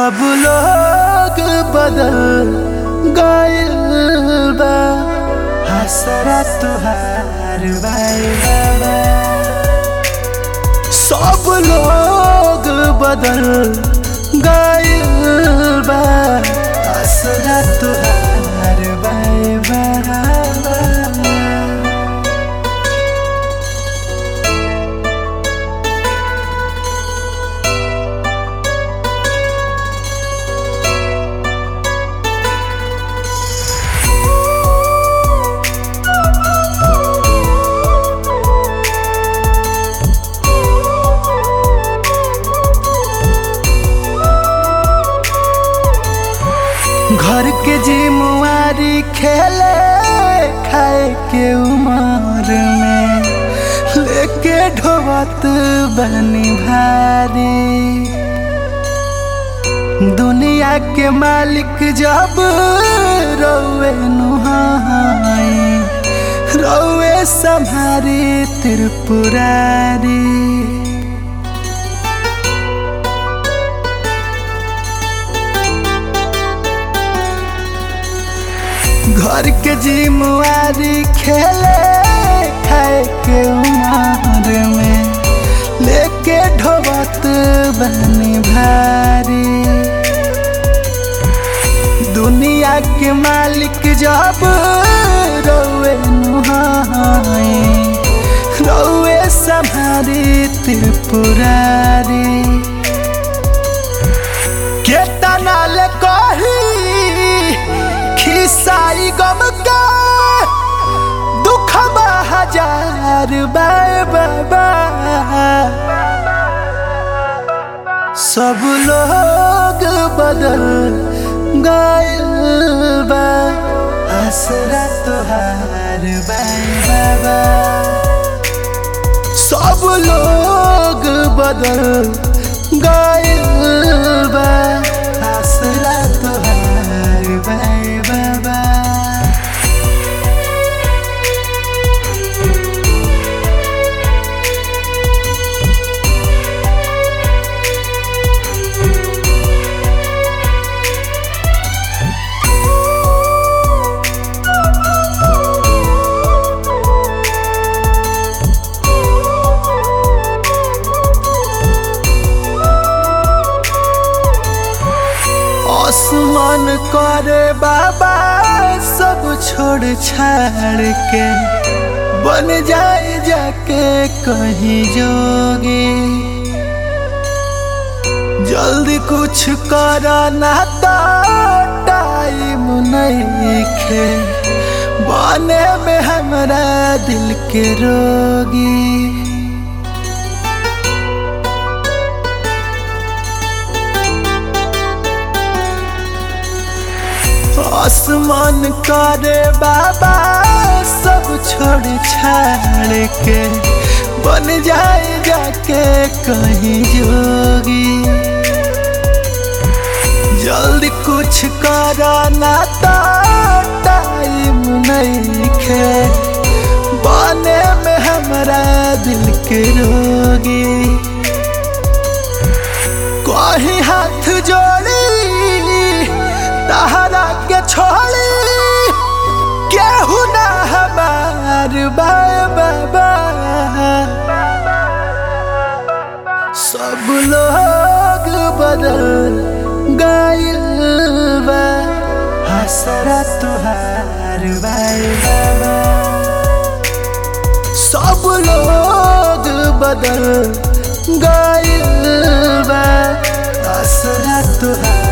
सब लोग बदल गइल बा हसरा तुहार बाई बाबा सब लोग बदल गइल बा हसरा तुहार बाई बाबा घर के जिम्मेवारी खेले खाए के उमर में लेके ढोबत बनी भारी दुनिया के मालिक जब रोवे नुहाई रोवे संहारी त्रिपुरारी घर के जिम्मेवारी खेले खाए के उमर में लेके ढोबत बनी भारी दुनिया के मालिक जब रोवे नुहाई रोवे संहारी त्रिपुरारी केतना ले कही खिसाई गम का दुख हजार बाय बाबा सब लोग बदल गइल बा हसरा तुहार बाय बाबा सब लोग बदल गइल बा हसरा तुहार बाय बाबा आसमान करे बाबा सब छोड़ छाड़ के बन जाए जाके कहीं जोगी जल्दी कुछ करा ना तो टाइम नहीं खे बने में हमरा दिल के रोगी आसमान करे बाबा सब छोड़ छाड़ के बन जाए जाके कहीं जोगी जल्दी कुछ करा ना तो टाइम नहीं खे बने में हमरा दिल के रोगी कहीं हाथ जोड़ी तहरा के छोड़ी केहू ना हमार बाय बाबा सब लोग बदल गइल बा हसरा तुहार बाय बाबा सब लोग बदल गइल बा हसरा तुहार